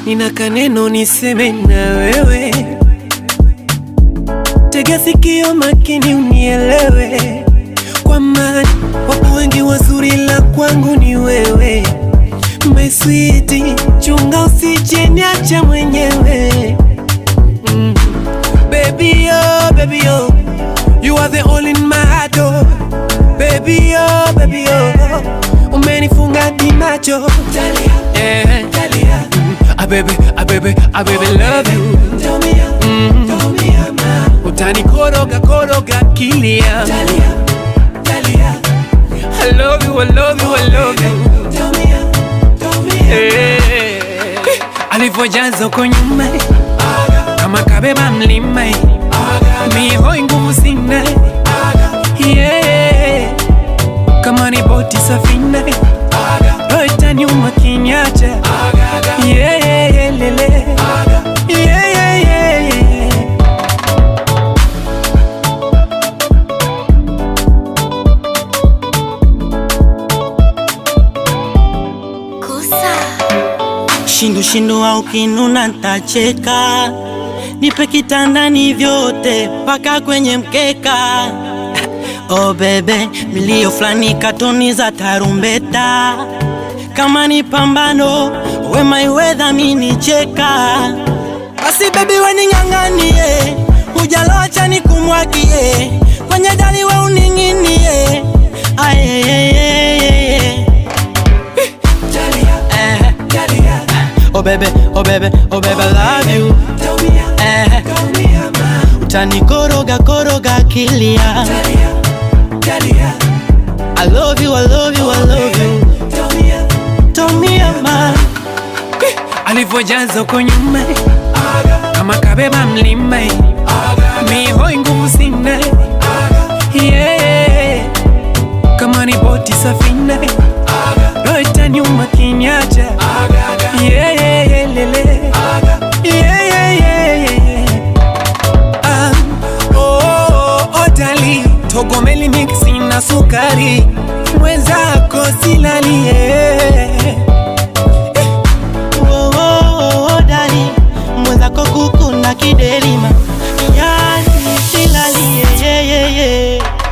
nina kaneno niseme na wewe, tega sikio makini unielewe, kwa maana wapo wengi wazuri, la kwangu ni wewe. My sweet, chunga usije niacha mwenyewe mm. Baby oh, baby oh, you are the only in my heart oh. Baby oh, baby oh, umenifunga di macho eh. Ah baby, ah baby, ah baby love you mm. Utani koroga koroga kilia I love you, I love you, I love you Eh. alivyojaza uko nyuma kama kabeba mlima mihoi nguvu sina yeah. kama ni boti safina roho itaniuma kinyacha yeah, yeah, yeah, lele. Yeah, yeah, yeah, yeah. Shindu shindu au kinuna ntacheka, nipe kitandani vyote mpaka kwenye mkeka. Oh bebe, milio fulani katoni za tarumbeta, kama ni pambano wema iwedha mini cheka. Basi bebi we ning'ang'anie, hujalocha ni kumwagie, kwenye dari we uning'inie. Ayeyeyeyeye. Eh. Oh baby, oh baby, oh baby, I love you. Eh, utani koroga koroga kilia. I love you, I love you, I love you. Tommy ama alivyojaza uko nyuma kama kabeba mlima mihoi nguvu sina yeah. kama ni boti safina roho itaniuma kinyacha yeah, yeah, yeah, lele. Yeah, yeah, yeah, yeah. Ah, oh, oh, oh, dali togomeli mixi na sukari mwenzako silalie oh, oh, oh, dali mwenzako kuku na kidelima, yani silalie yeah, yeah, yeah.